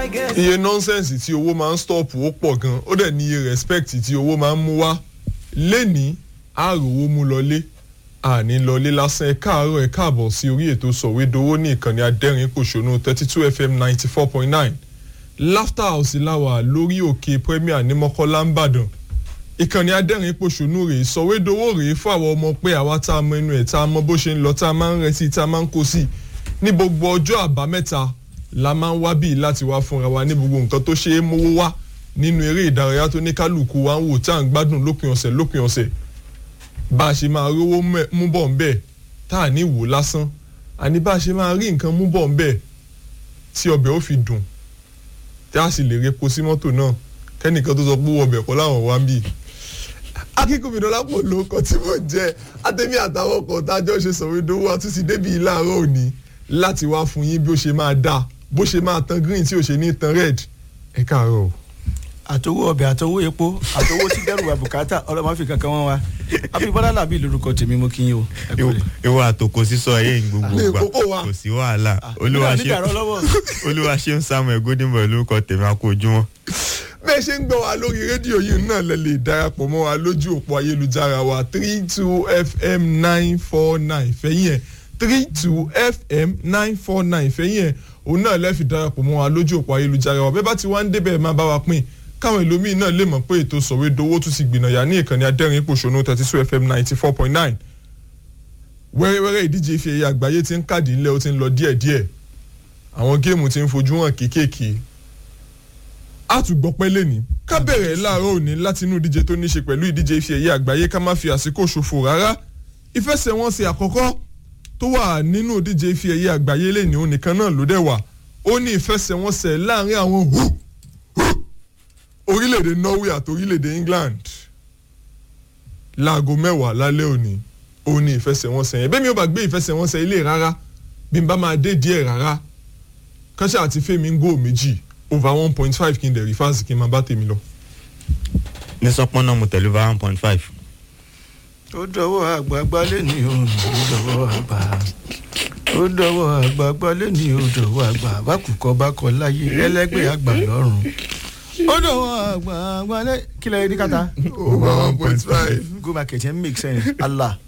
iye nọ́nsẹ̀nsì tí owó máa ń stọ́ọ̀pù ó pọ̀ gan ó dẹ̀ ní iye respect tí owó máa ń mú wá lẹ́ni àròwó mú lọlé àní lọlé lásán ẹ káàárọ̀ ẹ káàbọ̀ sí orí ètò sọ̀wédowó ní ìkànnì adẹ́rìn pòṣónú thirty two fm ninety four point nine laughter house láwà lórí òkè premier ní mọ́kọ́lá ń bàdàn ìkànnì adẹ́rìn pòṣónú rèé sọ̀wédowó rèé fún àwọn ọmọ pé àwa tá a mọ inú ẹ̀ tá a mọ bó ṣe ń lọ tá a máa ń retí tá a máa ń kó sí ní gbogbo ọjọ́ àbámẹ́ta la máa ń wá bíi láti wá fúnra wa ní gbogbo nǹkan tó ṣe é mówó wá nínú eré ìdárayá tó ní kálukú wa ń wò tá à ń gbádùn lópin ọ̀sẹ̀ lópin ọ̀sẹ̀ bá a ṣe máa rówó mú bọ̀ ń bẹ̀ tá à ní wò lásán àní bá a ṣe máa rí nǹkan mú bọ̀ ń bẹ̀ tí ọbẹ̀ ó fi dùn tí a sì lè repo sí mọ́tò náà kẹ́nìkan tó sọ pé owó ọbẹ̀ kọ́ láwọn wá ń bì. akínkùnmí dọ́lápọ̀ ló kọ́ tí mo jẹ́ àtẹ̀mí àtàwọn ọkọ̀ tájọ́ ṣe sọ̀rọ̀dọ́wọ́ àtúnṣe débi láàárọ̀ òní láti wá fún yín bí ó ṣe máa dáa bó ṣe máa tan green tí ò ṣe ní tan red ẹ káàárọ̀ o àtowó ọbẹ̀ àtowó epo àtowó tí dẹ́rù àbùkátà ọlọ́mọ fi kankan wọn wa abibọ́lá làbí lórúkọ tèmi mo kí yín o. ìwọ àtòkò sísọ ẹyẹ ń gbogbo gbà kò sí wàhálà olúwa ṣe ń samuel godinbo lórúkọ tèmi àkó ojúmọ́. bẹ́ẹ̀ ṣe ń gbọ́ wa lórí rédíò yìí náà lẹ lè darapọ̀ mọ́ wa lójú òpó ayélujára wa three two fm nine four nine fẹ́yìn ẹ̀ three two fm nine four nine fẹ́yìn ẹ̀ òun náà lẹ́ẹ̀fi darapọ̀ mọ́ wa lójú òpó ayélujára wa bẹ́ẹ̀ bá ti wá ń débẹ̀ máa bá wa pín káwọn ẹlòmíì náà lè mọ̀ pé ètò sọ̀wédowó tún ti gbìnàyà ní ìkànnì adẹ́rìn pòṣónú thirty two fm ninety four point nine wẹ́rẹ́wẹ́rẹ́ ìdíje ife ẹ̀yẹ àgbáyé ti ń kàdí ńlẹ̀ ó ti ń lọ díẹ̀díẹ̀ àwọn géèmù ti ń fojú hàn kéékèèké àtúgbọ́pẹ́ lẹ́ni ká bẹ̀rẹ̀ láàárọ̀ òní láti inú ìdíje tó ní ṣe pẹ̀lú ìdíje ife ẹ̀yẹ àgbáyé ká má fi àsìkò ṣòfò rárá ìfẹsẹ̀wọnsẹ̀ àkọ́kọ́ tó wà nínú ìdíje ife ẹ̀yẹ àgbáyé lẹ́ni òun nìkan náà ló dẹ̀ wà ó ní ìfẹsẹ̀wọnsẹ̀ láàrin àwọn hù orílẹ̀-èdè norway àti orílẹ̀-èdè england láago mẹ́wàá lálẹ́ òní òun ni ìfẹsẹ̀wọnsẹ̀ yẹn bẹ́ẹ̀ mi ò bá gbé ìfẹsẹ̀wọnsẹ̀ ilé rárá bí n bá máa dé díẹ̀ rárá kánṣẹ́ àti fẹ́mi ń gò méjì over one point five kí n dẹ̀ rí fáàsì kí n máa bá tèmi lọ. ní sọpọ́n náà mo tẹ̀lé over one point five. ó dọwọ́ àgbààgbà lẹ́ni o ó dọwọ́ àgbà ó dọwọ́ àgbààgbà lẹ́ni o dọwọ́ àgbà bákùkọ bá kọ láyé ẹlẹ́gbẹ́ àgbà lọ́rùn ó dọwọ́ àgbààgbà lẹ́ kí lẹ́yìn ní kàtà. over one point five. go market yẹn make sense allah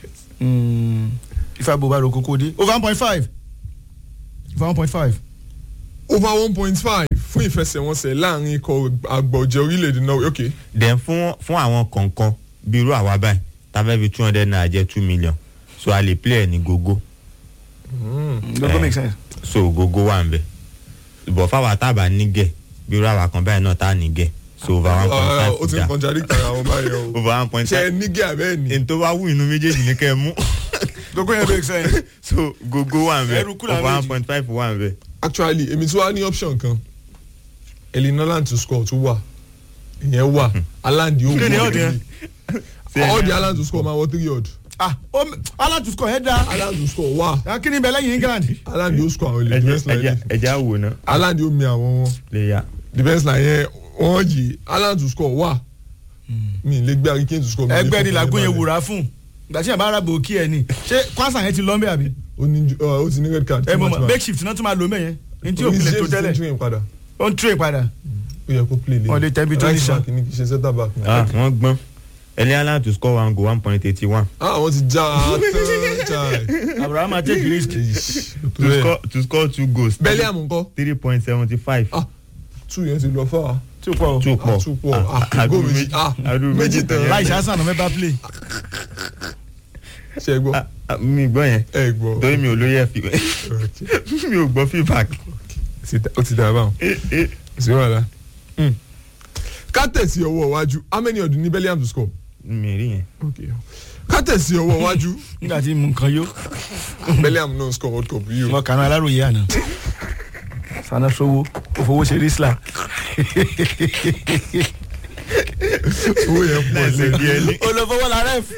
ifá bó bá ro kókó dé over one point five over one point five. over one point five fún ìfẹsẹ̀wọnsẹ̀ láàrin ikọ̀ àgbọ̀jẹ̀ orílẹ̀-èdè norway ok. then fún fún àwọn kọ̀ọ̀kan bíi irú àwa báyìí tàbí fi two hundred naira jẹ́ two million so a lè play ẹ̀ ní gogo. gogo make sense. so gogo wà ń bẹ̀ bọ̀ fáwọn àtàbà nígẹ̀ bí irú àwa kan báyìí náà tá a nígẹ̀ so over one point five ó ti ń kọjá níta àwọn báyìí o. over one point ṣe five nígẹ̀ abẹ́ ni. èyí tó bá wù inú méjèèjì ní kẹ́ ẹ mú gogo yẹn make sense. so gogo wà ń bẹ̀ Ẹrù kúrò over méjì. one point five wà ń bẹ̀. actually èmi tí wàá ní option kan elinoland to score tún wà ìyẹn wà aland yóò Kí ni wọ odd yẹn? all the aland to score máa wọ three odd ah ó aláàtúnṣe ẹ̀ dá aland to score wà kí ni bẹ̀ lẹ́yìn england. aland yóò score àwọn ilé defence line ẹja yẹn ẹja wò ná aland yóò mi àwọn wọn lè yá. defence line yẹn wọ́n yìí aland to score wà mi lè gbé hurricane to score. mi lè ẹgbẹ́ ni fọkàn làgùn yẹn balẹ̀. wúra fún ìgbà tí yẹn bá rábò kí ẹ ní ṣé kwasa yẹn ti lọ́ mbẹ́ àbí. ó ní ju- ọ, ó ti ní red card. ẹ mọ̀ Too much mọ̀ back. make shift náà tún máa lò mẹ́yẹn ní tí Orí òkúlẹ̀ tó James ti ń tẹ́lẹ̀ train padà ó ń tray padà. ó yẹ kó play lé Wọ́n lè tẹ́ ibi tó ní right sàn. back ni kì í ṣe centre back. ni. ah wọ́n gbọ́n eliana to score one goal one point eighty one ah wọ́n ti já a tán chai. abraham ma take risk. to score to score two goals Bellingham ńkọ́ three point seventy five. ah two yẹn ti lọ fà á. tí o pọ̀ o two pọ̀ Ah, two pọ̀. Ah, goal méjì. Ah, méjì tán. láì ṣáṣán náà mẹ́ta play. ṣe é gbọ́ Ah, ah, mi gbọ́ yẹn ẹ gbọ́ torí mi ò lóye fi Okay. mi ò gbọ́ feedback. ó ti dà báwọn Eh, eh. sí wàhálà. ká tẹ̀sí ọwọ́ iwájú how many ọdún ní Bellingham to score. mi rí yẹn. Okay. ká tẹ̀sí ọwọ́ iwájú nígbà tí mo nǹkan yó Bellingham náà score world cup yìí o. mo kàn án aláròye àná. sana sowo o fowó ṣe risla. owó yẹn pọ̀ lẹ́sẹ̀ bí lẹ́ni ẹni. olùfowó la ref.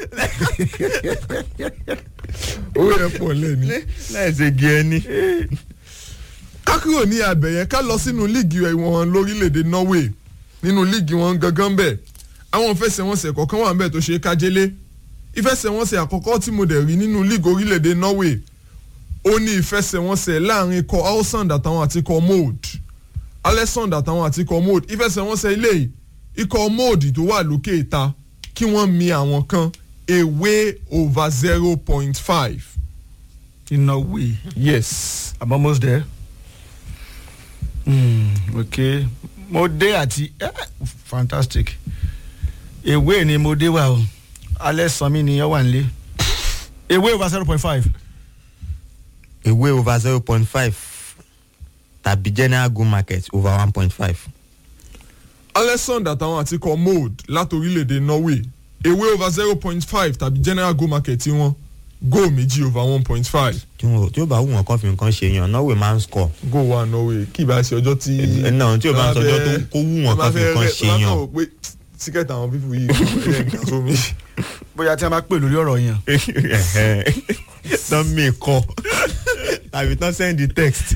owó yẹn pọ̀ lẹ́ni. lẹ́sẹ̀ bí ẹni. ká kúrò ní abẹ yẹn ká lọ sínú líìgì wọn lórílẹ̀‐èdè Norway nínú líìgì wọn gangan bẹ́ẹ̀ àwọn ìfẹsẹ̀wọnsẹ̀ kọ̀ọ̀kan wà bẹ́ẹ̀ tó ṣe é kájélé ìfẹsẹ̀wọnsẹ̀ àkọ́kọ́ tí mo dẹ̀ rí nínú líìgì orílẹ̀‐èdè Norway ó ní ìfẹsẹ̀wọnsẹ̀ láàrin ikọ̀ Alsand àtàwọn àti ikọ̀ Mold alexander àtàwọn àti ikọ̀ mold ìfẹsẹ̀wọnsẹ̀ ilé yìí ikọ̀ mold tó wà lókè ìta kí wọ́n mi àwọn kan away over zero point five. in a way yes. i'm almost there. Mm, ok mo dé àti eh, fantastic ewé ni mo dé wa o alẹ́ sanmi ni ọ wà nílé ewé over zero point five ewé over zero point five tàbí general go market over one point five. alexander àtàwọn àti ikọ̀ mold láti orílẹ̀-èdè norway away over zero point five tàbí general go market tí wọ́n goal méjì over one point five tí wọn tí ó bá wù wọn kàn fi nǹkan ṣe yàn norway máa ń score. goal wà norway kí ìbá ṣe ọjọ́ tí. ẹ náà tí o bá ń sọjọ́ tó kó wù wọn kàn fi nǹkan ṣe wọ́n máa yàn. fẹ́ pé tíkẹ́tì àwọn pípù yìí ẹ̀ ń kà sómi. bóyá tí a bá pè lórí ọ̀rọ̀ yẹn tán mi kọ tàbí tán send the text.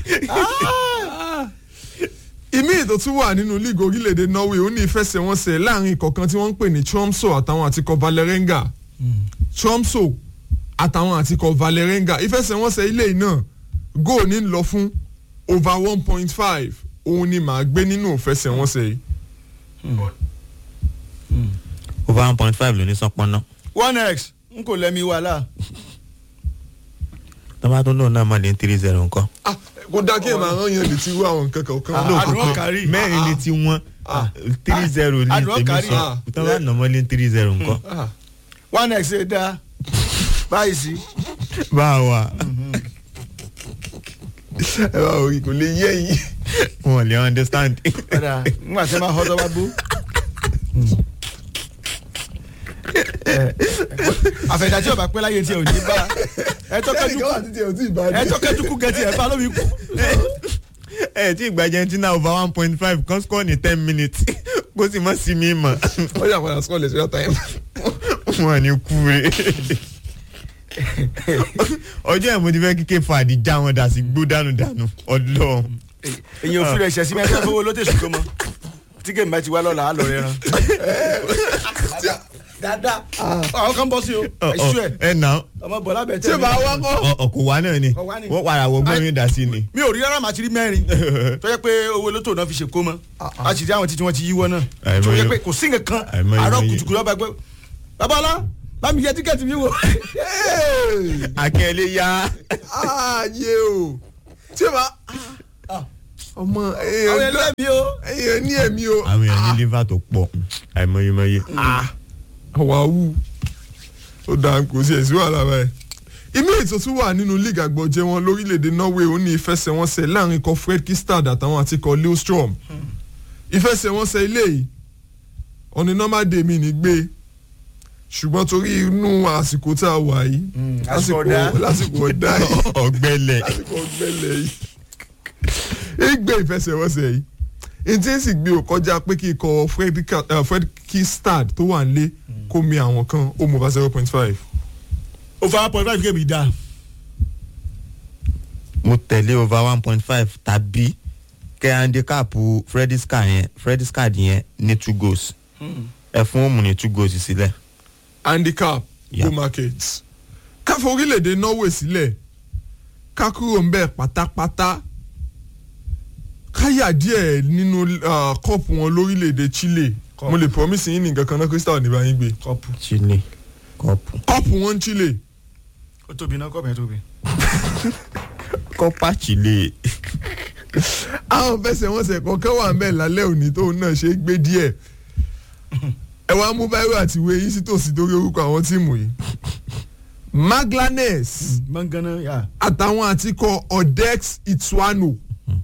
ìmí ètò tún wà nínú league orílẹ̀-èdè norway ó ní ìfẹsẹ̀wọnsẹ̀ láàrin ìkọ̀kan tí wọ́n ń pè ní tromso àtàwọn àtikọ̀ valerenga tromso àtàwọn àtikọ̀ valerenga ìfẹsẹ̀wọnsẹ̀ ilé yìí náà goal ní lọ fún over one point five òun ni màá gbé nínú ìfẹsẹ̀wọnsẹ̀ yìí. over one point five ló ní sánpọ́nná. one x n kò lẹ́mi wàhálà tọ́ba tó lóun náà mọ̀ ní three zero nǹkan. Ah, kò dáa kí ẹ máa rán yẹn létí irú àwọn nǹkan kan Ah, kan. àdúrà kárí. mẹ́rin ní tí wọ́n Ah. three zero ní àdúrà tèmi kárí. sọ tọ́ba nà mọ́ ní three zero nǹkan. Ah, one x ṣe dáa báyìí sí báwa ẹ bá orí kò lè yé yìí. wọn lè understand. padà nígbà tí a máa họ́ tọ́ bá gbó. àfẹ̀dá tí ọba pẹ́ láyé tí ò ní bá ẹ tọ́kẹ́jú kẹ́nìkan wà títí ẹ̀ ò tí ì bá ẹ dé. tọ́kẹ́jú kú gẹ̀ẹ́tì ẹ̀ bá lómi kú. ẹ tí ìgbà argentina over one point five kan score ní ten minutes kó sì mọ́ sí mi mọ̀ wọ́n yà padà sọ́ọ̀lẹ̀ sí ọ̀tá yẹn. wọn ní kú re. ọjọ́ ẹ̀ mo ti fẹ́ kíkẹ́ fàdí já wọn dà sí gbó dànù dànù ọlọ́run. èyàn ò fi rẹ̀ ṣẹ̀ sí mẹ́tọ́ fowó ló tẹ̀sùn tó mọ́ tí gèmí bá ti wá lọ́la á lọ rẹ̀ ràn. dáadáa àwọn kan bọ́ sí o ẹ̀ṣú ẹ̀ ẹ nà ọmọ bọ̀lá bẹ̀ tí tẹ̀ o bá wá kọ́. ọkọ̀ wa náà ni Kọ̀ wá ni. wọ́n padà wọ gbọ́n mi dà sí ni. mi ò rí rárá màá ti rí mẹ́rin tó yẹ pé owó lótò náà fi ṣèkó mọ́ a sì rí àwọn títí wọn ti yíwọ́ náà Àìmọye. tó yẹ pé kò sí nǹkan kan Àìmọye, àárọ̀ àìmọye. kùtùkùtù ọba gbé babalá bámi yẹ tíkẹ́ẹ̀tì mi wò. akẹ́lẹ́ ya ààyè o tí o bá. ọmọ àwọn èèyàn dá ẹlẹ́bi o. èèyàn ní ẹ̀mí o. àwọn èèyàn ní liver tó pọ̀ àìmọyémọyé. àwa wù ó dáa kò sí ẹ̀sìn wàhálà báyìí. ìmí ètò tún wà nínú league àgbọ̀jẹ̀ wọn lórílẹ̀‐èdè norway ó ní ìfẹsẹ̀wọnsẹ̀ láàrin ikọ̀ fred kistad àtàwọn àti ikọ̀ leostrom. ìfẹsẹ̀wọnsẹ̀ ilé yìí ọ̀nì normal day mi ní gbé ṣùgbọ́n torí inú àsìkò tá a wà yìí àsìkò ọ̀dá. lásìkò ọ̀dá yìí ọ̀gbẹ́lẹ̀ lásìkò ọ̀gbẹ́lẹ̀ yìí ìgbé ìfẹsẹ̀wọnsẹ̀ yìí ntí ń sì gbé o kọjá pé kí ikọ̀ Fredrika- eh, fred kistad tó wà nílé kó mi àwọn kan ó mú over zero point five. over one point five kébì dáa. mo tẹ̀lé over one point five tàbí kẹ́ handicap freddy scar yẹn freddy scar yẹn ní two goals ẹ fún òmù ní two goals sílẹ̀. handicap Yeah. go market káfọ orílẹ̀-èdè norway sílẹ̀ ká kúrò ń bẹ̀ pátápátá káyà díẹ̀ nínú ah, cup wọn lórílẹ̀-èdè chile Cup. mo lè promise yín ní nǹkan kan náà crystal ní báyìí gbé kọ́pù chile kọ́pù. cup wọn chile ó tóbi náà kọ́pù yẹn tóbi. kọ́pà chile. àwọn fẹsẹ̀wọnsẹ̀ kọ̀ọ̀kan wà ń bẹ̀ lálẹ́ òní tóun náà ṣe é gbé díẹ̀ ẹ wá mú báírò àti ìwé yín sí tòsí torí orúkọ àwọn tíìmù yìí maglanes mọ́ngánná yà. àtàwọn àtikọ̀ odex ituano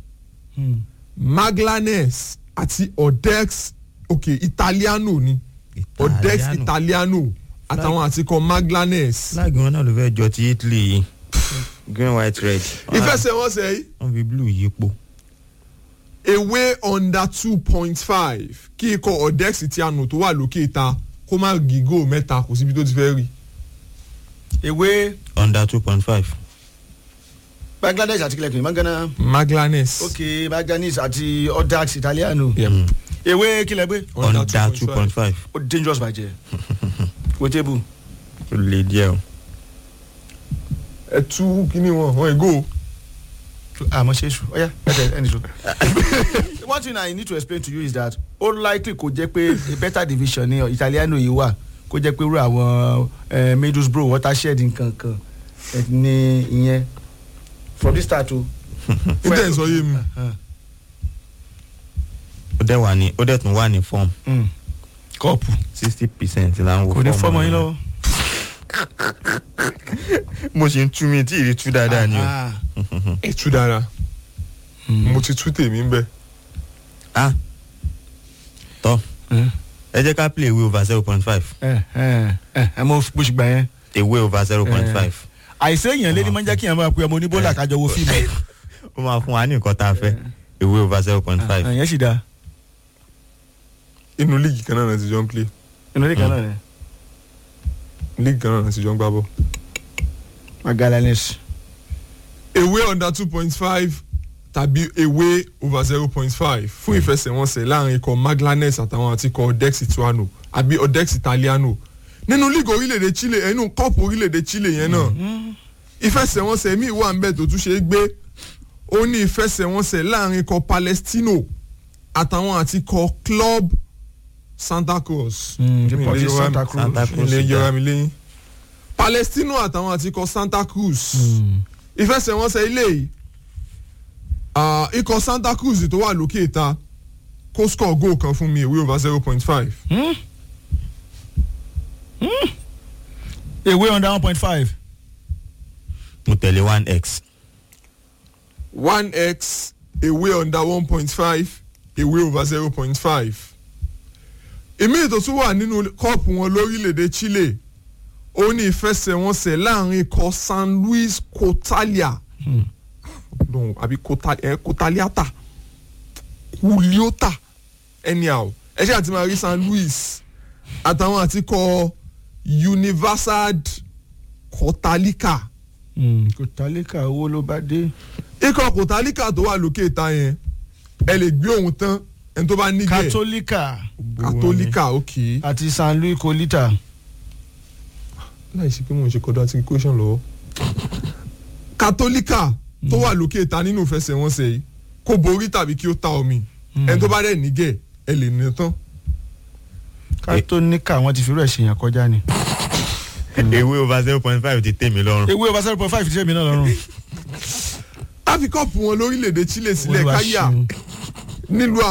maglanes àti odex ok italiano ni odex Italiano. italiano àtàwọn àtikọ̀ maglanes flag wọn náà ló fẹ́ jọ ti italy yìí green white red. ìfẹsẹ̀wọnsẹ̀ yìí wọ́n fi blue yípo. away under two point five kí ikọ̀ odex itiano tó wà lókè ìta kó má gígó mẹ́ta kò síbi tó ti fẹ́ rí. ewé under two point five. bangladesh àti kílẹ̀kùn mọ́ngánná. maglanes. ok bangladesh àti odax italiano. Yep. ewé kílẹ̀ gbé. under two point five. ó dangerous bàjẹ́. wo tébù. ó lè díẹ̀ o. ẹ tú kíní wọn wọn ègò àmọ́ ṣe é ṣù ọ̀yá ẹ̀dẹ̀ ẹni ṣù. one thing i need to explain to you is that ó likely kó jẹ́ pé a better division ní italiano yìí wà kó jẹ́ pé irú àwọn eh, middlesbrough watershed nǹkan kan eh, ní ìyẹn from the start o. níta ẹ̀ sọ yé mi ó dẹ̀ wà ní ó dẹ̀ tún wà ní form Mm. kọ́ọ̀pù sixty percent là ń wo kò ní form fọ́mọ yín rẹ̀. lọ́wọ́. mo ṣe ń tú mi tí ìrì tú dáadáa ni o. Ah. ẹ̀ tú dára Mm. mo ti tú tèmi ń bẹ̀ ah tọ́ Mm. ẹ jẹ́ ká play away over zero point five ẹ ẹ ẹ ẹ mo bó ṣe gbà yẹn. away over zero point five àìsí èèyàn lé ní máa ń jẹ́ kí èèyàn máa pe ọmọ oníbólà kájọ wo fíìmù ẹ̀. ó máa fún wa ní nǹkan tá a fẹ́ away over zero point five ẹ̀yẹ́ sì dáa inú líìgì kan náà náà ti jọ ń play inú ilé kan náà ni líìgì kan náà náà ti jọ ń gbá bọ́. magalanes. away under two point five tàbí away over zero point five fún ìfẹsẹ̀wọnsẹ̀ láàrin ikọ̀ maglanes àtàwọn àti ikọ̀ odex ituano àbí odex italiano nínú league orílẹ̀-èdè chile ẹnu kọ́ọ̀pù orílẹ̀-èdè chile yẹn náà ìfẹsẹ̀wọnsẹ̀ míì wà nbẹ̀ tó tún ṣe é gbé ó ní ìfẹsẹ̀wọnsẹ̀ láàrin ikọ̀ palestino àtàwọn àti ikọ̀ club santa cruz Mm, Mi Deportivo lè yọra- Santa Cruz. Santa Cruz. ilé yọra mi lẹ́yìn palestino àtàwọn àti ikọ̀ santa cruz ìfẹsẹ̀wọnsẹ̀ ilé yìí ah, ikọ̀ santa cruz tó wà lókè ìta kó score goal kan fún mi away over zero point five ewé under one point five. mo tẹ̀lé one x one x away under one point five away over zero point five èmi ètò tún wà nínú kọ́ọ̀pù wọn lórílẹ̀‐èdè chile ó ní ìfẹsẹ̀wọnsẹ̀ láàrin ikọ̀ san luis cotalia no àbí Cota- eh, cotaliata kuliota anyhow ẹ ṣe àti máa rí san luis àtàwọn àti kọ universal cotalika kò tálíkà owó ló bá dé. ikọ̀ kòtálíkà tó wà lókè ìta yẹn ẹ lè gbé òun tán ẹni tó bá nígẹ̀ katolika katolika ok àti san louis colita. láì ṣe pé mo ń ṣe kọ́dọ̀ àti equation lọ́wọ́ katolika tó wà lókè ìta nínú ìfẹsẹ̀wọnsẹ̀ yìí kó borí tàbí kí ó ta omi ẹni tó bá dẹ̀ nígẹ̀ ẹ lè ní tán katolika wọn ti fi rẹ̀ ṣèyàn kọjá ni. away over zero point five ti tẹ̀ mí lọ́rùn. ewé over zero point five ti ṣe mí náà lọ́rùn. áfíkọ́pù wọn lórílẹ̀‐èdè chile sílẹ̀ Olúwa káyà ṣeun. nílùú